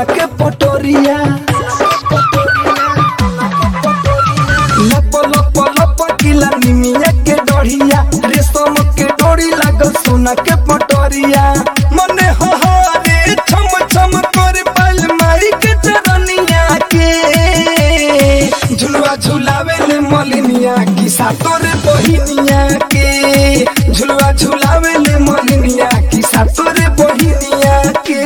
सोना के पटोरिया लप लप लप किला निमिया के डढ़िया रेशम के डोरी लागल सोना के पटोरिया मने हो हो रे छम छम कर पाल माई के चरनिया के झुलवा झुलावे ले मलिनिया की सातोर बहिनिया के झुलवा झुलावे ले मलिनिया की सातोर बहिनिया के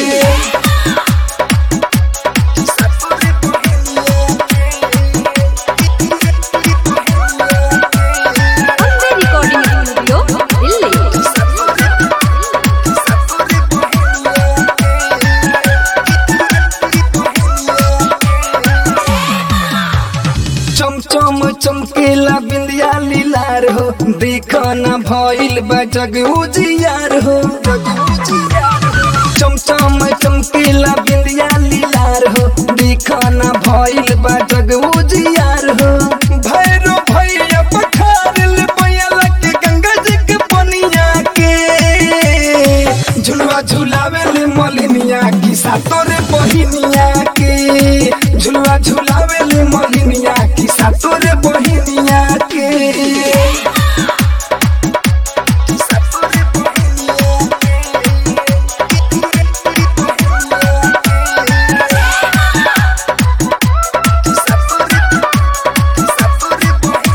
सातोर बहिनिया Bombay Recording Studio, Delhi. चमचम चमकेला बिंदिया लीलार हो देखो न भइल बा जग उजियार हो चमचम चमकेला बिंदिया लीलार हो देखो न भइल बा जग उजियार हो भैरो भैया पखारल बयला के गंगा जी के पनिया के झुलवा झुलावे ले मलिनिया की सातोरे बहिनिया के झुलवा झुलावे ले मलिनिया की सातोरे बहिनिया के सातोरे बहिनिया के सातोरे सातोरे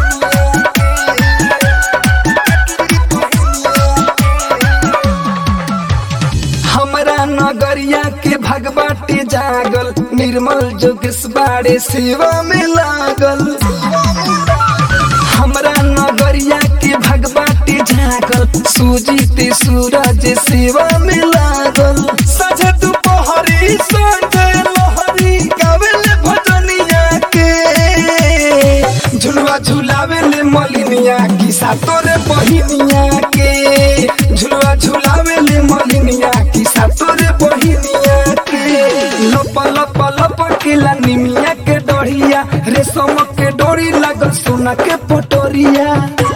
हमरा नगरिया के भगवाटी जागल निर्मल जोगेश बाड़े सेवा में लागल हमरा नगरिया के भगवाटी जागल सूजित सूरज सेवा में लागल सजे दुपहरी संजय लहरी गावेले भजनिया के झुलवा झुलावे ले मलिनिया की सातोरे बहिनिया के झुलवा झुलावे ले मलिनिया की सातोरे बहिनिया के लप लप लप केला निमिया के डढ़िया रेशम के डोरी लागल सोना के पटोरिया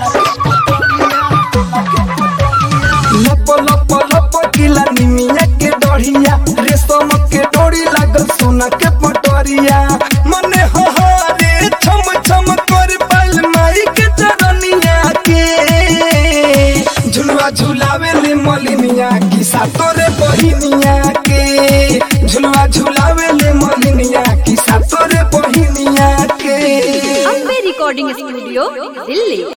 लप लप लप केला निमिया के डढ़िया रेशम के डोरी लागल सोना के पटोरिया मने हो हो रे छम छम कर पाल माई के चरनिया के झुलवा झुलावे ले मलिनिया की सातोरे बहिनिया के झुलवा झुलावे ले मलिनिया की सातोरे बहिनिया के Bombay Recording Studio, Delhi.